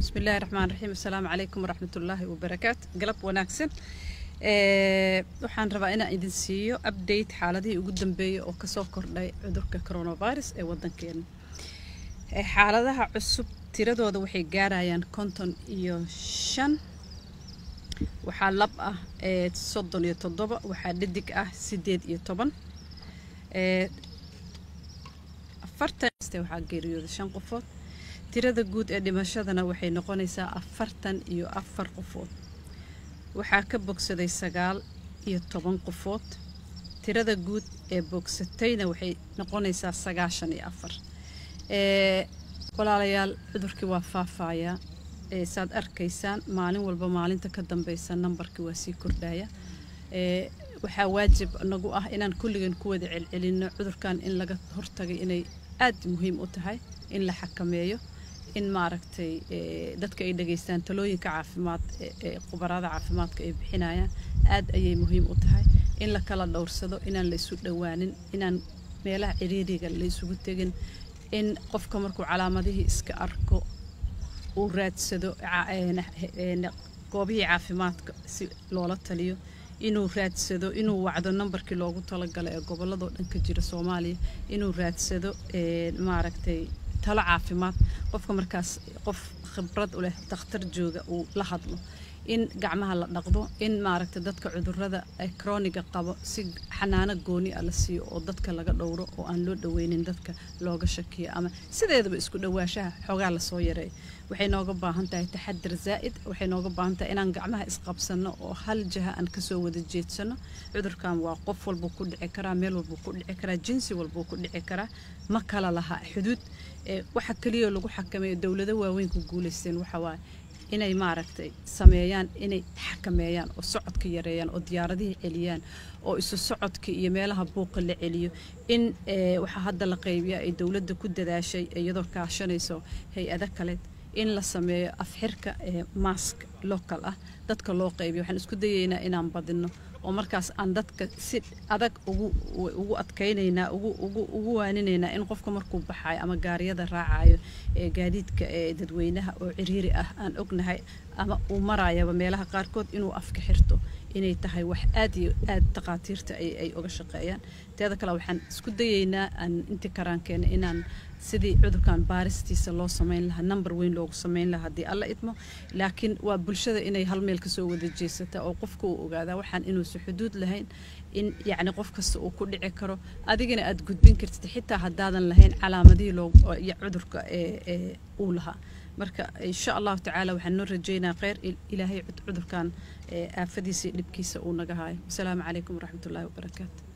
bismillahi raxmaan raxiim assalaamu calaykum waraxmatullaahi wabarakaatu galab wanaagsan waxaan rabaa inaan idin siiyo update xaaladihii ugu dambeeyey oo kasoo kordhay cudurka coronavirus ee wadankeena xaaladaha cusub tiradooda waxay gaarayaan konton iyo shan waxaa lab ah soddon iyo toddoba waxaa dhadig ah sideed iyo toban afartan waxaa geeriyooda shan qofood tirada guud ee dhimashadana waxay noqonaysaa afartan iyo afar qofood waxaa ka bogsaday sagaal iyo toban qofood tirada guud ee bogsatayna waxay noqonaysaa sagaashan iyo afar walaalayaal cudurkii waa faafayaa saad arkaysaan maalin walba maalinta ka dambeysa nambarkii waa sii kordhaya waxaa waajib nagu ah inaan kulligan ku wada celcelinno cudurkan in laga hortagay inay aad muhiim u tahay in la xakameeyo in maaragtay dadka ay dhageystaan talooyinka caafimaad ee khubarada caafimaadka ay bixinayaan aad ayay muhiim u tahay in la kala dhowrsado inaan la isu dhowaanin inaan meelaha ciriiriga la isugu tegin in qofka markuu calaamadihii iska arko uu raadsado goobihii caafimaadka si loola taliyo inuu raadsado inuu wacdo nambarkii loogu talagalay ee gobolladoo dhan ka jira soomaaliya inuu raadsado maaragtay talo caafimaad qofka markaas qof khibrad u leh dakhtar jooga uu la hadlo in gacmaha la dhaqdo in maaragtay dadka cudurada krooniga qabo si xanaano gooni ah la siiyo oo dadka laga dhowro oo aan loo dhaweynin dadka looga shakiyo ama sideedaba isku dhawaashaha xoogaa lasoo yareeyo waxay nooga baahan tahay taxadir zaa'id waxay nooga baahan tahay inaan gacmaha isqabsanno oo hal jaha aan kasoo wada jeedsano cudurkan waa qof walbuu ku dhici karaa meel walbuu ku dhici karaa jinsi walbuu ku dhici karaa ma kala laha xuduud waxa keliya lagu xakameeyo dowlado waaweyn ku guulaysteen waxawaaye inay maaragtay sameeyaan inay xakameeyaan oo socodka yareeyaan oo diyaaradihii celiyaan oo isu socodka iyo meelaha buuqa la celiyo in waxaa hadda la qaybiya ay dowladda ku dadaashay iyadoo kaashanayso hay-ado kale in la sameeyo afxirka mask local ah dadka loo qaybiyo waxaan isku dayaynaa inaan badinno oo markaas aan dadka si adag ugu adkaynaynaa ugu waaninaynaa in qofka markuu baxayo ama gaariyada raacayo ee gaadiidka ee dadweynaha oo ciriiri ah aan ognahay ama uu marayaba meelaha qaarkood inuu afka xirto inay tahay wax aad iyo aad takhaatiirta ay uga shaqeeyaan teeda kale waxaan isku dayaynaa aan intii karaankeena inaan sidii cudurkan baaristiisa loo samayn lahaa number weyn loogu samayn lahaa haddii alla idmo laakiin waa bulshada inay hal meel kasoo wada jeesata oo qofka uu ogaadaa waxaan inuusan xuduud lahayn in yacni qof kasta uu ku dhici karo adigana aad gudbin kartid xitaa haddaadan lahayn calaamadihii loo iyo cudurka ee uu lahaa marka insha allahu tacaala waxaan noo rajeynaa kheyr ilaahay cudurkan aafadiisa iyo dhibkiisa uu naga haayo wasalaamu calaykum waraxmatullahi wabarakaatu